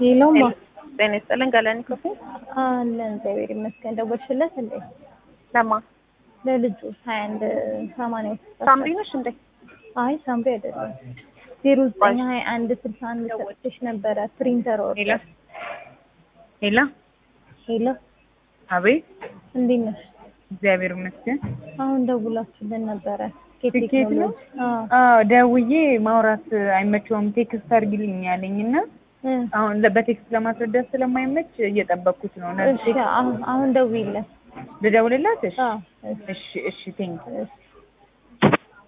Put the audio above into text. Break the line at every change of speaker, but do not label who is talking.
ሄሎማ
ጤና ይስጥልን ገለኒ ክፉ
አለን እግዚአብሔር ይመስገን። ደወልሽለት እንዴ?
ለማ
ለልጁ ሀያ አንድ ሰማንያ
ሳምሪ ነሽ እንዴ?
አይ ሳምሪ አይደለም። ዜሮ ዘጠኝ ሀያ አንድ ስልሳ አንድ ሰጥቼሽ ነበረ ፕሪንተር
ሄላ
ኦርደር።
ሄላ
ሄሎ
አቤት
እንዴት ነሽ?
እግዚአብሔር ይመስገን።
አሁን ደውላችሁልን ነበረ
ቲኬት ነው?
ቴክኖሎጂ። አዎ
አዎ ደውዬ ማውራት አይመቸውም ቴክስት አድርጊልኝ ያለኝ እና
እ
አሁን ለ- በቴክስት ለማስረዳት ስለማይመች እየጠበቅኩት ነው። እና
እሺ አሁን አሁን ደውይለት።
ልደውልላት? እሺ
አዎ እሺ
እሺ እሺ ቴንክ
እሺ